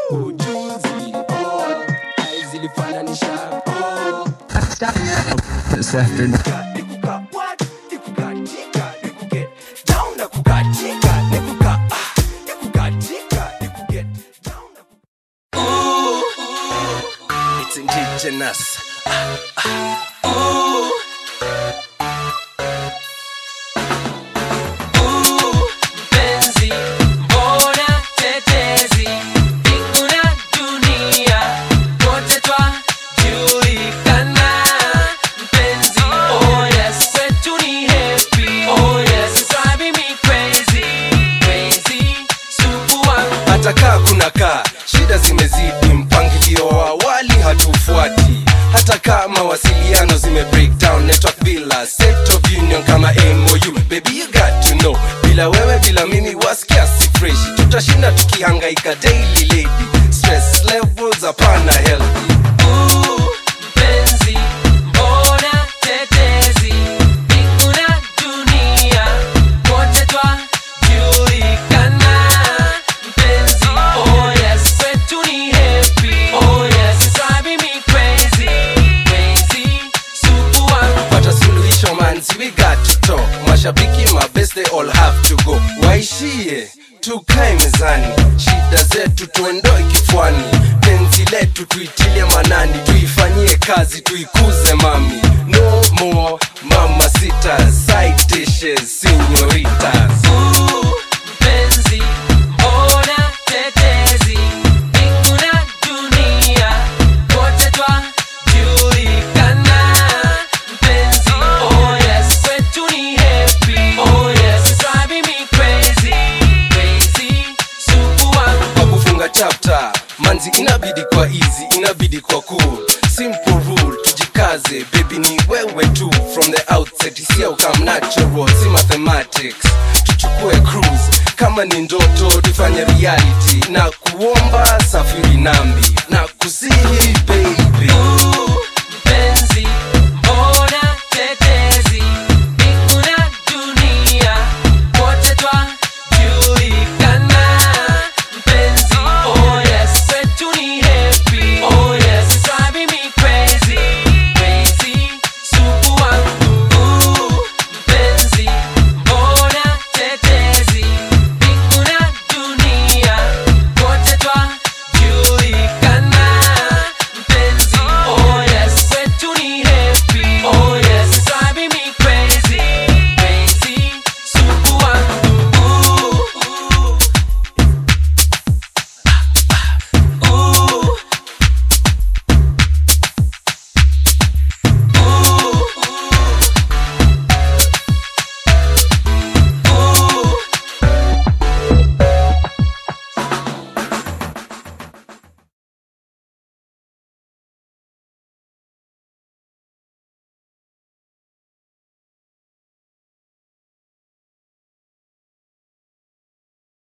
ujuzi oh, ai zilifananisha oh. This afternoon. Nikuka what? Nikukatika, nikuget down na kukatika, nikuka ah, nikukatika, nikuget down na ku- Ooh, ooh, it's indigenous. Ah, ah, ooh. Ooh, mpenzi, mbona tetezi, mbingu na dunia, wote twajulikana. Mpenzi, oh yes, kwetu ni happy, oh yes, it's driving me crazy, crazy, supu wangu. hata kaa kuna kaa shida zimezidi mpangilio wa awali hatufuati hata kama mawasiliano zime break down network bila set of union kama mou baby you got to know bila wewe bila mimi wasikia si fresh tutashinda tukihangaika daily lady stress levels hapana healthy Ooh, mpenzi, mbona tetezi, mbingu na dunia, wote twajulikana. Mpenzi, oh yes, kwetu ni happy, oh yes, it's driving me crazy, crazy, supu wangu. Pata suluhisho manzi, we got to talk. Mashabiki mabest they all have to go. Waishie tukae mezani, shida zetu tuondoe kichwani, penzi letu tuitilie manani, tuifanyie kazi, tuikuze mami. No more mama sita, side dishes, senoritas. Ooh, mpenzi, mbona tetezi, mbingu na dunia, wote twajulikana. Mpenzi, oh yes, kwetu ni happy, oh yes, it's driving me crazy, crazy, supu wangu. Kwa kufunga chapter, manzi inabidi kwa easy, inabidi kwa cool, simple rule, tujikaze, baby ni wewe tu, from the outset, isia ukam natural, si mathematics, tuchukue cruise, kama ni ndoto tufanye reality, na kuomba safiri nami, na kusihi